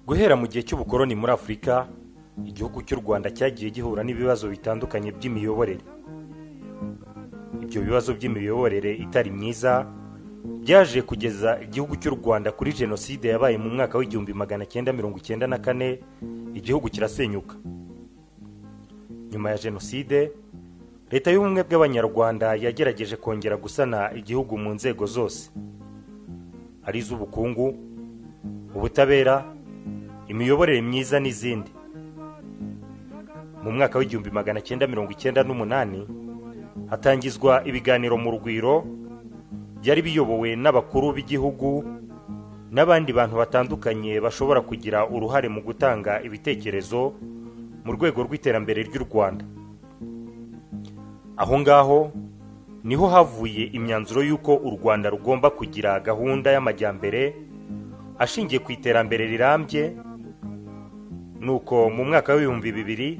guhera mu gihe cy'ubukoroni muri afurika igihugu cy'u rwanda cyagiye gihura n'ibibazo bitandukanye by'imiyoborere ibyo bibazo by'imiyoborere itari myiza byaje kugeza igihugu cy'u rwanda kuri jenoside yabaye mu mwaka w'igihumbi magana cyenda mirongo icyenda na kane igihugu kirasenyuka nyuma ya jenoside leta y'ubumwe bw'abanyarwanda yagerageje kongera gusana igihugu mu nzego zose ari iz'ubukungu ubutabera imiyoborere myiza n'izindi mu mwaka w'igihumbi magana cyenda mirongo icyenda n'umunani hatangizwa ibiganiro mu rugwiro byari biyobowe n'abakuru b'igihugu n'abandi bantu batandukanye bashobora kugira uruhare mu gutanga ibitekerezo mu rwego rw'iterambere ry'u rwanda aho ngaho niho havuye imyanzuro y'uko u rwanda rugomba kugira gahunda y'amajyambere ashingiye ku iterambere rirambye nuko mu mwaka w'ibihumbi bibiri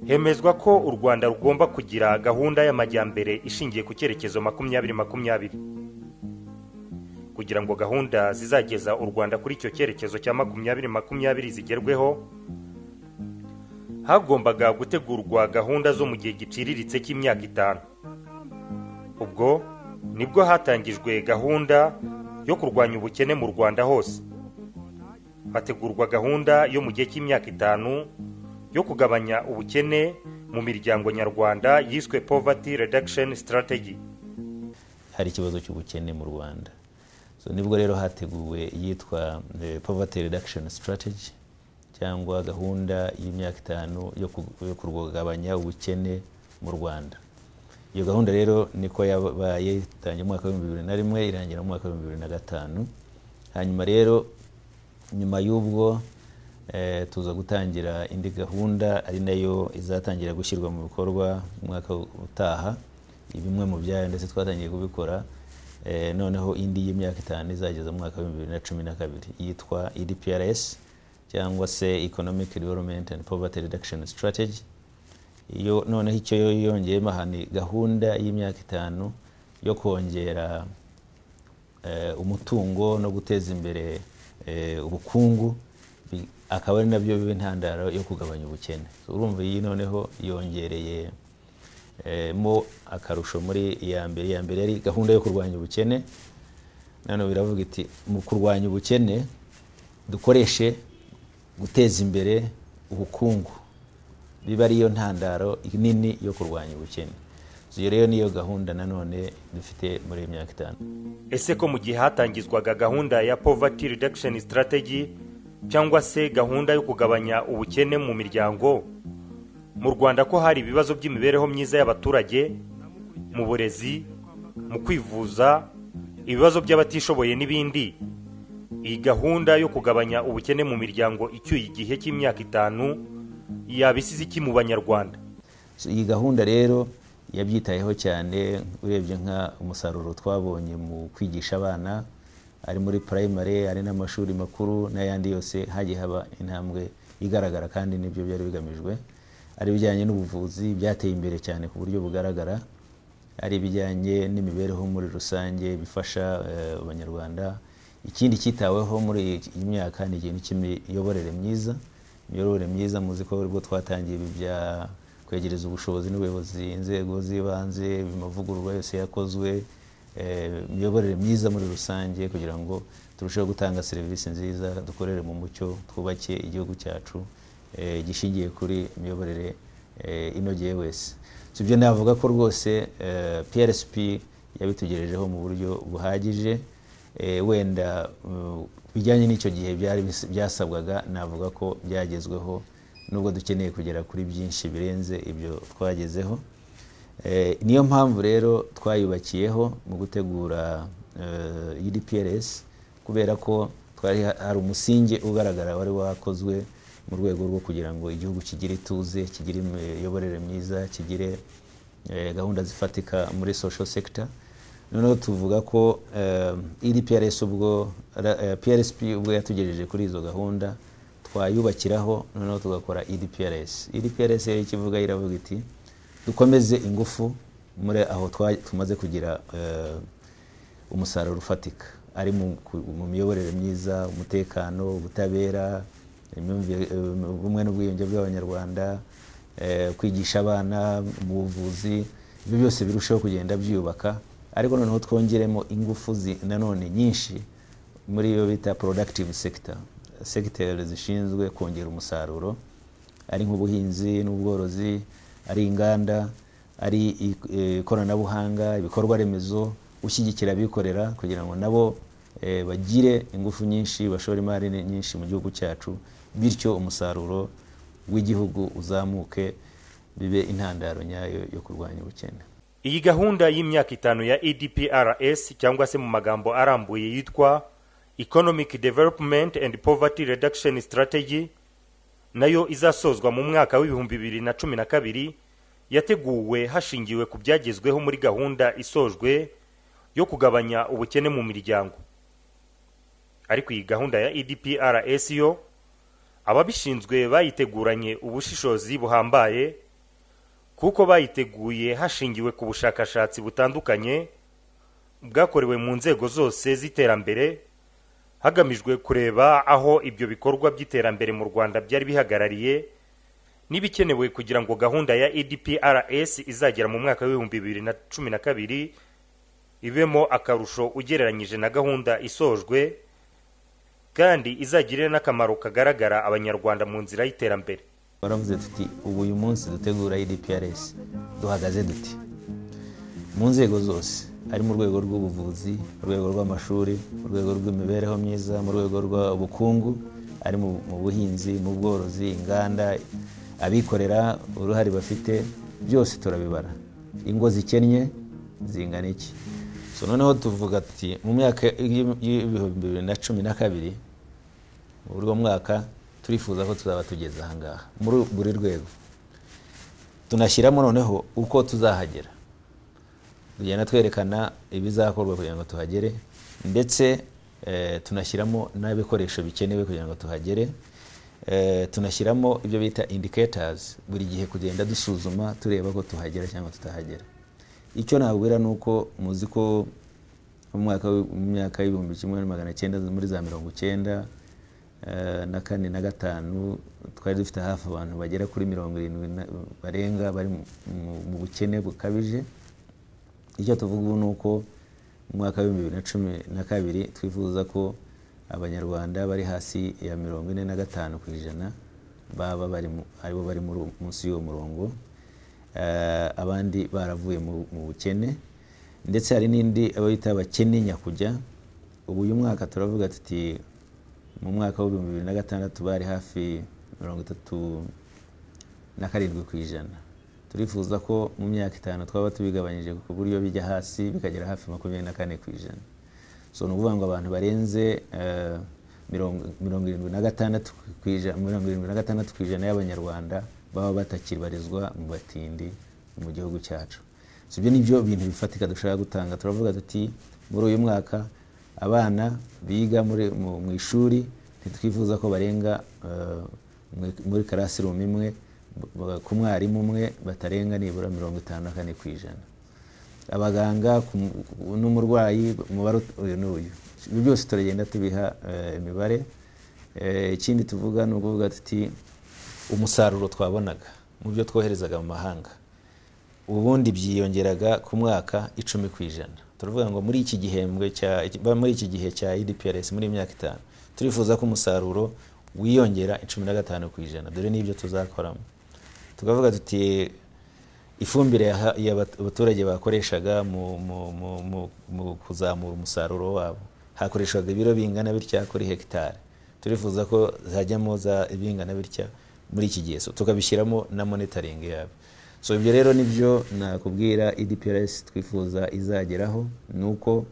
hemezwa ko u rwanda rugomba kugira gahunda y'amajyambere ishingiye ku cyerekezo makumyabiri makumyabiri kugira ngo gahunda zizageza u rwanda kuri icyo cyerekezo cya makumyabiri makumyabiri zigerweho hagombaga gutegurwa gahunda zo mu gihe giciriritse cy'imyaka itanu ubwo nibwo hatangijwe gahunda yo kurwanya ubukene mu rwanda hose hategurwa gahunda yo mu gihe cy'imyaka itanu yo kugabanya ubukene mu miryango nyarwanda yiswe poverty reduction strategy hari ikibazo cy'ubukene mu rwanda so nibwo rero hateguwe iyitwa eh, poverty reduction strategy cyangwa gahunda y'imyaka itanu yo ku- yo kurwagabanya ubukene mu rwanda iyo gahunda rero niko yabaye itangiye mu mwaka w'ibihumbi bibiri na rimwe irangira mu mwaka w'ibihumbi bibiri na gatanu hanyuma rero nyuma y'ubwo eh, tuza gutangira indi gahunda ari nayo izatangira gushyirwa mu bikorwa mu mwaka utaha bimwe mu byayo ndetse twatangiye kubikora eh, noneho indi y'imyaka itanu izageza mu mwaka w'ibihumbi bibiri na cumi na kabiri yitwa edprs cyangwa se economic development and poverty reduction strategy iyo noneho icyo yo- yongeyemo aha ni gahunda y'imyaka itanu yo kongera eh, umutungo no guteza imbere eh, ubukungu bi- akaba ari nabyo biba intandaro yo kugabanya ubukene So, urumva iyi noneho yongereye eh, mo akarusho muri iya mbere iya mbere yari gahunda yo kurwanya ubukene nano biravuga iti mu kurwanya ubukene dukoreshe guteza imbere ubukungu biba ariyo ntandaro nini yo kurwanya ubukene So, iyo rero niyo gahunda nanone dufite muri iyi myaka itanu ese ko mu gihe hatangizwaga gahunda ya poverty reduction strategy cyangwa se gahunda yo kugabanya ubukene mu miryango mu rwanda ko hari ibibazo by'imibereho myiza y'abaturage mu burezi mu kwivuza ibibazo by'abatishoboye n'ibindi iyi gahunda yo kugabanya ubukene mu miryango icyuye igihe cy'imyaka itanu yabisize iki mu banyarwanda So, iyi gahunda rero yabyitayeho cyane urebye nka umusaruro twabonye mu kwigisha abana ari muri primary ari n'amashuri makuru n'ayandi yose hagiye haba intambwe igaragara kandi nibyo byari bigamijwe ari ibijyanye n'ubuvuzi byateye imbere cyane ku buryo bugaragara ari ibijyanye n'imibereho muri rusange bifasha eh, abanyarwanda ikindi cyitaweho muri iyi myaka ni ikintu cy'imiyoborere myiza imiyoborere myiza muzi ko aribwo twatangiye ibi bya kwegereza ubushobozi n'ubuyobozi inzego z'ibanze amavugururwa yose yakozwe eh, imiyoborere myiza muri rusange kugira ngo turusheho gutanga serivisi nziza dukorere mu mucyo twubake igihugu cyacu eh, gishingiye kuri imiyoborere eh, inogeye wese si ibyo navuga ko rwose eh, prsp yabitugejejeho mu buryo buhagije Eh, wenda mm, bijyanye n'icyo gihe byari bis- byasabwaga navuga ko byagezweho nubwo dukeneye kugera kuri byinshi birenze ibyo twagezeho Eh, niyo mpamvu rero twayubakiyeho mu gutegura eh, UDPRS kubera ko twari ha- hari umusingi ugaragara wari wakozwe mu rwego rwo kugira ngo igihugu kigire ituze kigire imiyoborere myiza kigire eh, gahunda zifatika muri social sector noneho tuvuga ko eh, EDPRS ubwo ra- eh, PRSP ubwo yatugejeje kuri izo gahunda twayubakiraho noneho tugakora EDPRS EDPRS rero ikivuga iravuga iti dukomeze ingufu muri aho twa- tumaze kugira eh, umusaruro ufatika ari mu ku- mu miyoborere myiza umutekano ubutabera imyumvire- eh, ubumwe n'ubwiyunge bw'abanyarwanda eh, kwigisha abana mu buvuzi ibyo byose birushaho kugenda byubaka ariko noneho twongeremo ingufu zi- nanone nyinshi muri iyo bita productive sector sectors zishinzwe kongera umusaruro ari nk'ubuhinzi n'ubworozi ari inganda ari i- eh, ikoranabuhanga ibikorwa remezo gushyigikira abikorera kugira ngo nabo eh, bagire ingufu nyinshi bashore imari ni- nyinshi mu gihugu cyacu bityo umusaruro w'igihugu uzamuke bibe intandaro nyayo yo kurwanya ubukene iyi gahunda y'imyaka itanu ya edprs cyangwa se mu magambo arambuye yitwa economic development and poverty reduction strategy nayo izasozwa mu mwaka w'ibihumbi bibiri na cumi na kabiri yateguwe hashingiwe ku byagezweho muri gahunda isojwe yo kugabanya ubukene mu miryango ariko iyi gahunda ya edprs yo ababishinzwe bayiteguranye ubushishozi buhambaye kuko bayiteguye hashingiwe ku bushakashatsi butandukanye bwakorewe mu nzego zose z'iterambere hagamijwe kureba aho ibyo bikorwa by'iterambere mu rwanda byari bihagarariye n'ibikenewe kugira ngo gahunda ya edprs izagera mu mwaka w'ibihumbi bibiri na cumi na kabiri ibemo akarusho ugereranyije na gahunda isojwe kandi izagirire n'akamaro kagaragara abanyarwanda mu nzira y'iterambere twaravuze tuti ubu uyu munsi dutegura idprs duhagaze duti mu nzego zose ari mu rwego rw'ubuvuzi mu rwego rw'amashuri mu rwego rw'imibereho myiza mu rwego rw'ubukungu ari mu mu buhinzi mu bworozi inganda abikorera uruhare bafite byose turabibara ingo zikennye zingana iki so noneho tuvuga tuti mu myaka y'ib- y'ibihumbi bibiri na cumi na kabiri muri uwo mwaka turifuza ko tuzaba tugeze ahangaha muri buri rwego tunashyiramo noneho uko tuzahagera tugenda twerekana ibizakorwa kugira ngo tuhagere ndetse eh, tunashyiramo n'ibikoresho bikenewe kugira ngo tuhagere Eh, tunashyiramo ibyo bita indicators buri gihe kugenda dusuzuma tureba ko tuhagera cyangwa tutahagera icyo nabwira ni uko muzi ko mu mwaka w- mu myaka y'ibihumbi kimwe na magana cyenda muri za mirongo icyenda eh, na kane na gatanu twari dufite hafi abantu bagera kuri mirongo irindwi na- barenga bari mu- mu- mu bukene bukabije icyo tuvuga ubu ni uko mu mwaka w'ibihumbi bibiri na cumi na kabiri twifuza ko abanyarwanda bari hasi ya mirongo ine na gatanu ku ijana baba bari mu- aribo bari muri uwo- munsi y'uwo murongo Eh, abandi baravuye mu mu bukene ndetse hari n'indi abo bita abakene nyakujya ubu uyu mwaka turavuga tuti mu mwaka w'ibihumbi bibiri na gatandatu bari hafi mirongo itatu na karindwi ku ijana turifuza ko mu myaka itanu twaba tubigabanyije ku buryo bijya hasi bikagera hafi makumyabiri na kane ku ijana so ni ukuvuga ngo abantu barenze eh, mirongo mirongo irindwi na gatandatu ku ijana mirongo irindwi na gatandatu ku ijana y'abanyarwanda baba batakibarizwa mu batindi mu gihugu cyacu so ibyo ni byo bintu bifatika dushaka gutanga turavuga tuti muri uyu mwaka abana biga muri mu- mu ishuri ntitwifuza ko barenga eh, muri- muri karasirumu imwe b- ku mwarimu umwe batarenga nibura mirongo itanu na kane ku ijana abaganga ku mu- ku- n'umurwayi umubare ut- uyu n'uyu ibi byose turagenda tubiha eh, imibare Eh, ikindi tuvuga ni ukuvuga tuti umusaruro twabonaga mu byo twoherezaga mu mahanga ubundi byiyongeraga ku mwaka icumi ku ijana turavuga ngo muri iki gihembwe cya ba- muri iki gihe cya idprs muri iyi myaka itanu turifuza ko umusaruro wiyongera icumi na gatanu ku ijana dore n'ibyo tuzakoramo tukavuga tuti ifumbire yaha- yaba- abaturage bakoreshaga mu- mu- mu- mu- mu kuzamura umusaruro wabo hakoreshwaga ibiro bingana bitya kuri hegitari turifuza ko zajyamo za bingana bitya muri iki gihe So, tukabishyiramo na monitoring yabo so ibyo rero nibyo nakubwira edprs twifuza izageraho ni uko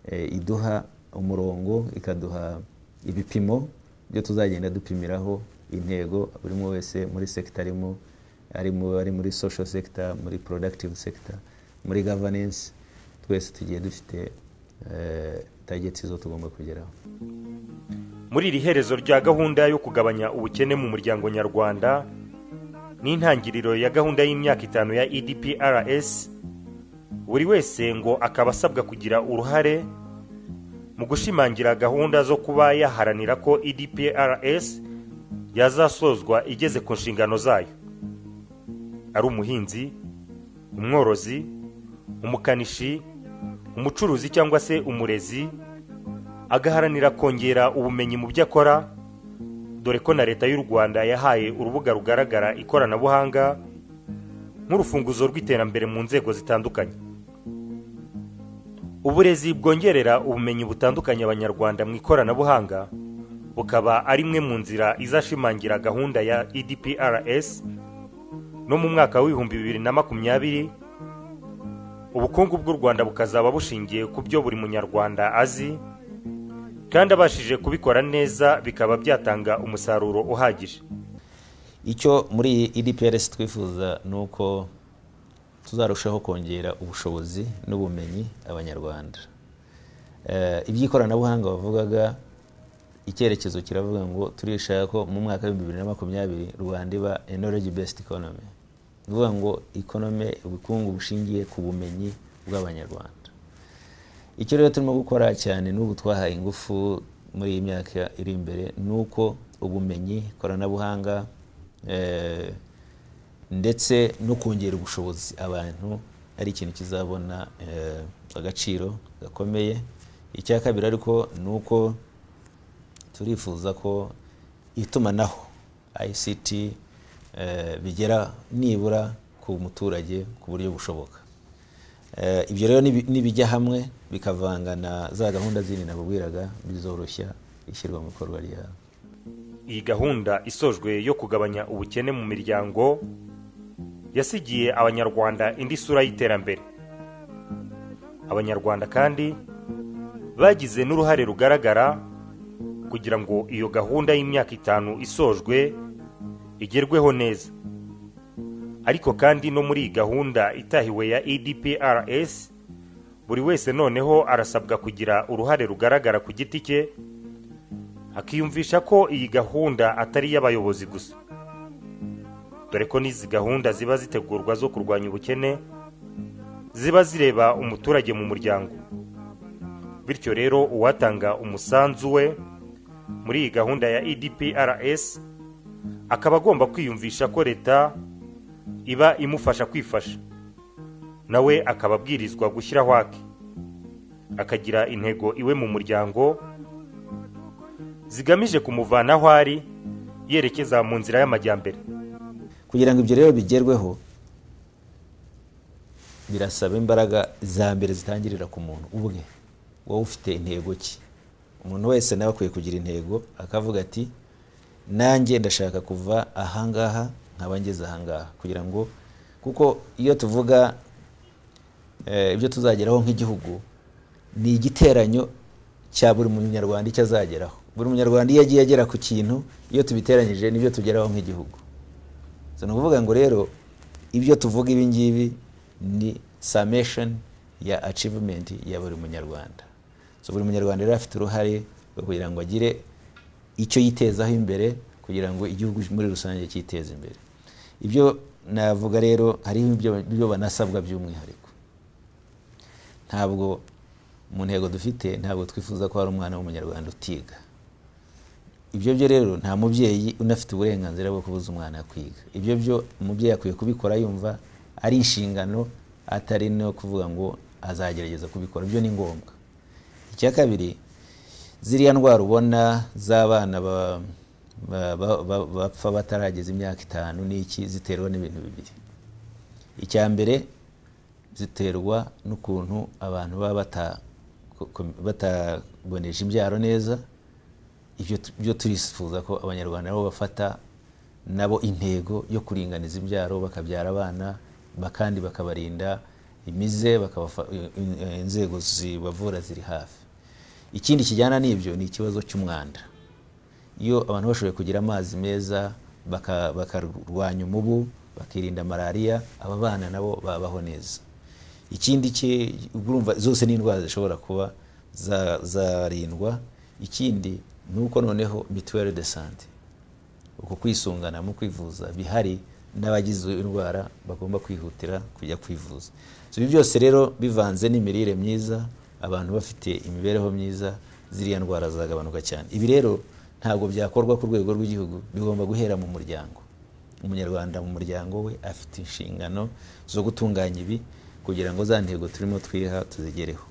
eh, iduha umurongo ikaduha ibipimo byo tuzagenda dupimiraho intego buri umwe wese muri sekita arimo ari mu ari muri social sector muri productive sector muri governance twese tugiye dufite eh, targets zo tugomba kugeraho muri iri herezo rya gahunda yo kugabanya ubukene mu muryango nyarwanda n'intangiriro ya gahunda y'imyaka itanu ya edprs buri wese ngo akaba asabwa kugira uruhare mu gushimangira gahunda zo kuba yaharanira ko edprs yazasozwa igeze ku nshingano zayo ari umuhinzi umworozi umukanishi umucuruzi cyangwa se umurezi agaharanira kongera ubumenyi mu byo akora dore ko na leta y'u rwanda yahaye urubuga rugaragara ikoranabuhanga nk'urufunguzo rw'iterambere mu nzego zitandukanye uburezi bwongerera ubumenyi butandukanye abanyarwanda mu ikoranabuhanga bukaba ari imwe mu nzira izashimangira gahunda ya edprs no mu mwaka w'ibihumbi bibiri na makumyabiri ubukungu bw'u rwanda bukazaba bushingiye ku byo buri munyarwanda azi kandi abashije kubikora neza bikaba byatanga umusaruro uhagije icyo muri edprs twifuza ni uko tuzarushaho kongera ubushobozi n'ubumenyi abanyarwanda iby'ikoranabuhanga bavugaga icyerekezo kiravuga ngo turishaka ko mu mwaka w'ibihumbi bibiri na makumyabiri rwanda iba knowledge based economy ni ukuvuga ngo economy ubukungu bushingiye ku bumenyi bw'abanyarwanda icyo rero turimo gukora cyane n'ubu twahaye ingufu muri iyi myaka iri imbere ni uko ubumenyi ikoranabuhanga ndetse no kongera ubushobozi abantu ari ikintu kizabona agaciro gakomeye icya kabiri ariko ni uko turifuza ko itumanaho ICT bigera nibura ku muturage ku buryo bushoboka ibyo rero nibijya hamwe bikavanga na za gahunda zindi nababwiraga bizoroshya ishyirwa mu bikorwa ryayo iyi gahunda isojwe yo kugabanya ubukene mu miryango yasigiye abanyarwanda indi sura y'iterambere abanyarwanda kandi bagize n'uruhare rugaragara kugira ngo iyo gahunda y'imyaka itanu isojwe igerweho neza ariko kandi no muri iyi gahunda itahiwe ya edprs buri wese noneho arasabwa kugira uruhare rugaragara ku giti cye akiyumvisha ko iyi gahunda atari iy'abayobozi gusa dore ko n'izi gahunda ziba zitegurwa zo kurwanya ubukene ziba zireba umuturage mu muryango bityo rero uwatanga umusanzu we muri iyi gahunda ya edprs akaba agomba kwiyumvisha ko leta iba imufasha kwifasha nawe akaba abwirizwa gushyiraho ake akagira intego iwe mu muryango zigamije kumuvanaho ari yerekeza mu nzira y'amajyambere kugira ngo ibyo rero bigerweho birasaba imbaraga za mbere zitangirira ku muntu ubwe wowe ufite intego ki umuntu wese nawe akwiye kugira intego akavuga ati nanjye ndashaka kuva ahangaha nkaba ngeze ahangaha kugira ngo kuko iyo tuvuga ibyo tuzageraho nk'igihugu ni igiteranyo cya buri munyarwanda icyo azageraho buri munyarwanda iyo agiye agera ku kintu iyo tubiteranyije nibyo tugeraho nk'igihugu ni ukuvuga ngo rero ibyo tuvuga ibi ngibi ni summation ya achievement ya buri munyarwanda buri munyarwanda rero afite uruhare rwo kugira ngo agire icyo yitezaho imbere kugira ngo igihugu muri rusange cyiteze imbere ibyo navuga rero hariho ibyo banasabwa by'umwihariko ntabwo mu ntego dufite ntabwo twifuza ko hari umwana w'umunyarwanda utiga ibyo byo rero nta mubyeyi unafite uburenganzira bwo kubuza umwana kwiga ibyo byo umubyeyi akwiye kubikora yumva ari inshingano atari no kuvuga ngo azagerageza kubikora ibyo ni ngombwa icya kabiri ziriya ndwara ubona z'abana bapfa batarageza imyaka itanu n'iki ziterwa n'ibintu bibiri icya mbere ziterwa n'ukuntu abantu baba bataboneje imbyaro neza ibyo turifuza ko abanyarwanda nabo bafata nabo intego yo kuringaniza imbyaro bakabyara abana kandi bakabarinda imize inzego zibavura ziri hafi ikindi kijyana n'ibyo ni ikibazo cy'umwanda iyo abantu bashoboye kugira amazi meza bakarwanya umubu bakirinda malariya aba bana nabo babaho neza ikindi urumva zose ni indwara zishobora kuba zarindwa ikindi ni uko noneho mituweli de sante uko kwisungana mu kwivuza bihari n'abagize indwara bagomba kwihutira kujya kwivuza So, ibi byose rero bivanze n'imirire myiza abantu bafite imibereho myiza ziriya ndwara zagabanuka cyane ibi rero ntabwo byakorwa ku rwego rw'igihugu bigomba guhera mu muryango umunyarwanda mu muryango we afite inshingano zo gutunganya ibi kugira ngo za ntego turimo twiha tuzigereho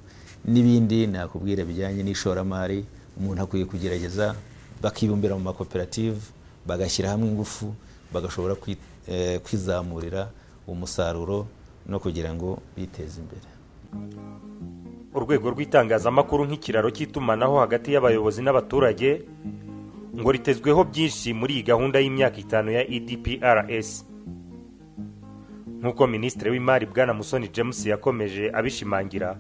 n'ibindi nakubwira bijyanye n'ishoramari umuntu akwiye kugerageza bakibumbira mu makoperative bagashyira hamwe ingufu bagashobora kwi- eh, kwizamurira umusaruro no kugira ngo biteze imbere urwego rw'itangazamakuru nk'ikiraro cy'itumanaho hagati y'abayobozi n'abaturage ngo ritezweho byinshi muri iyi gahunda y'imyaka itanu ya edprs nk'uko minisitiri w'imari bwana musoni james yakomeje abishimangira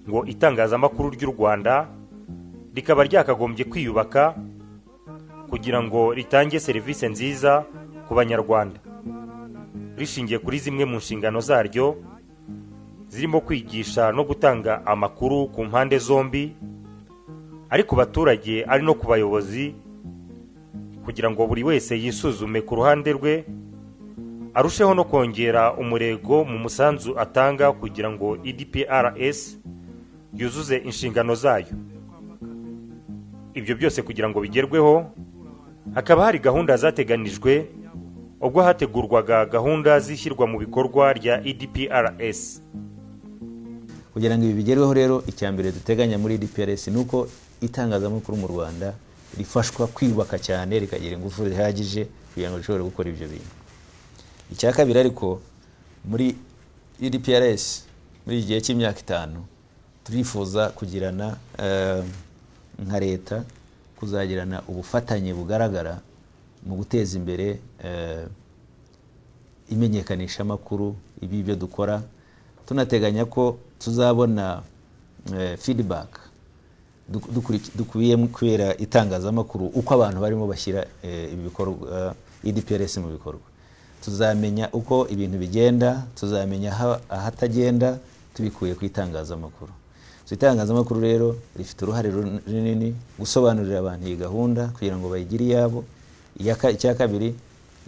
ngo itangazamakuru ry'u rwanda rikaba ryakagombye kwiyubaka kugira ngo ritange serivisi nziza ku banyarwanda rishingiye kuri zimwe mu nshingano zaryo zirimo kwigisha no gutanga amakuru ku mpande zombi ari ku baturage ari no ku bayobozi kugira ngo buri wese yisuzume ku ruhande rwe arusheho no kongera umurego mu musanzu atanga kugira ngo edprs yuzuze inshingano zayo ibyo byose kugira ngo bigerweho hakaba hari gahunda zateganijwe ubwo hategurwaga gahunda z'ishyirwa mu bikorwa rya edprs kugira ngo ibi bigerweho rero icya mbere duteganya muri DPRS ni uko itangazamakuru mu Rwanda rifashwa kwiyubaka cyane rikagira ingufu zihagije kugira ngo rishobore gukora ibyo bintu icya kabiri ariko muri DPRS muri iki gihe cy'imyaka itanu turifuza kugirana eh, nka leta kuzagirana ubufatanye bugaragara mu guteza imbere eh, imenyekanishamakuru ibi byo dukora tunateganya ko tuzabona eh, feedback duk- dukuri- dukubiye mu kubera itangazamakuru uko abantu barimo bashyira eh, ibi bikorwa idprs mu bikorwa tuzamenya uko ibintu bigenda tuzamenya aha- ahatagenda tubikuye ku itangazamakuru So, itangazamakuru rero rifite uruhare run- runini gusobanurira abantu iyi gahunda kugira ngo bayigire iyabo Iya ka- icya kabiri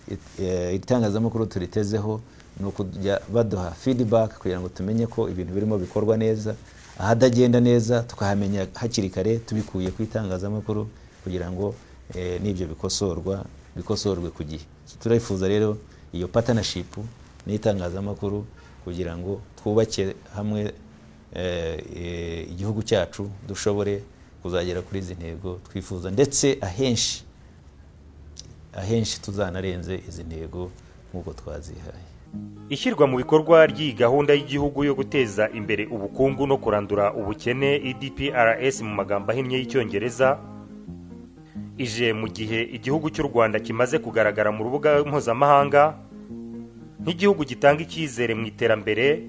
it- eh, itangazamakuru turitezeho ni ukujya baduha feedback kugira ngo tumenye ko ibintu birimo bikorwa neza ahadagenda neza tukahamenya hakiri kare tubikuye ku itangazamakuru kugira ngo eh, n'ibyo bikosorwa bikosorwe ku gihe turifuza rero iyo partnership n'itangazamakuru kugira ngo twubake hamwe eh, eh, igihugu cyacu dushobore kuzagera kuri izi ntego twifuza ndetse ahenshi ahenshi tuzanarenze izi ntego nk'uko twazihaye ishyirwa mu bikorwa ry'iyi gahunda y'igihugu yo guteza imbere ubukungu no kurandura ubukene edprs mu magambo ahinnye y'icyongereza ije mu gihe igihugu cy'u rwanda kimaze kugaragara mu rubuga mpuzamahanga nk'igihugu gitanga icyizere mu iterambere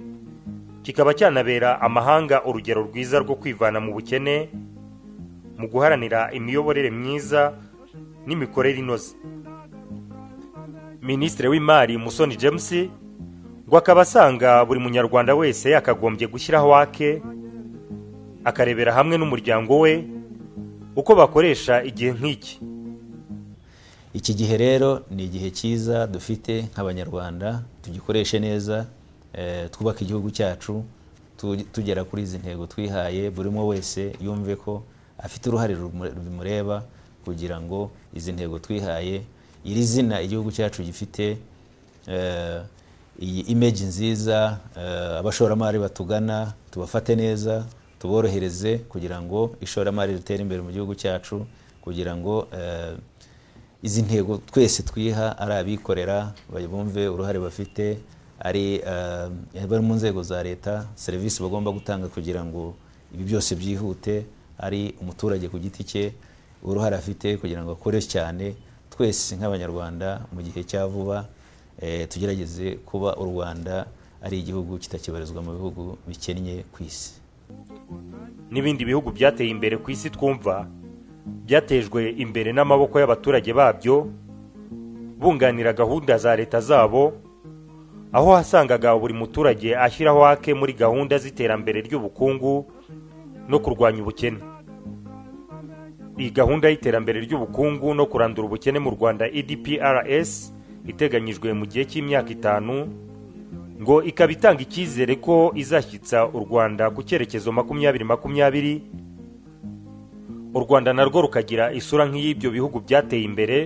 kikaba cyanabera amahanga urugero rwiza rwo kwivana mu bukene mu guharanira imiyoborere myiza n'imikorere inoze minisitiri w'imari musoni james ngo akaba asanga buri munyarwanda wese yakagombye gushyiraho wake akarebera hamwe n'umuryango we uko bakoresha igihe nk'iki iki gihe rero ni igihe cyiza dufite nk'abanyarwanda tugikoreshe neza eh, twubake igihugu cyacu tu- tugera kuri izi ntego twihaye buri umwe wese yumve ko afite uruhare rumu- bimureba kugira ngo izi ntego twihaye iri zina igihugu cyacu gifite eh, iyi image nziza eh, abashoramari batugana tubafate neza tuborohereze kugira ngo ishoramari ritere imbere mu gihugu cyacu kugira ngo eh, izi ntego twese twiha ari abikorera ba- bumve uruhare bafite ari eh, bari mu nzego za leta serivisi bagomba gutanga kugira ngo ibi byose byihute ari umuturage ku giti cye uruhare afite kugira ngo akore cyane twese nk'abanyarwanda mu gihe cya vuba eh, tugerageze kuba u rwanda ari igihugu kitakibarizwa mu bihugu bikennye ku isi n'ibindi bihugu byateye imbere ku isi twumva byatejwe imbere n'amaboko y'abaturage babyo bunganira gahunda za leta zabo aho wasangaga buri muturage ashyiraho ake muri gahunda z'iterambere ry'ubukungu no kurwanya ubukene iyi gahunda y'iterambere ry'ubukungu no kurandura ubukene mu rwanda edprs iteganyijwe mu gihe cy'imyaka itanu ngo ikaba itanga icyizere ko izashyitsa u rwanda ku cyerekezo makumyabiri makumyabiri u rwanda narwo rukagira isura nk'iy'ibyo bihugu byateye imbere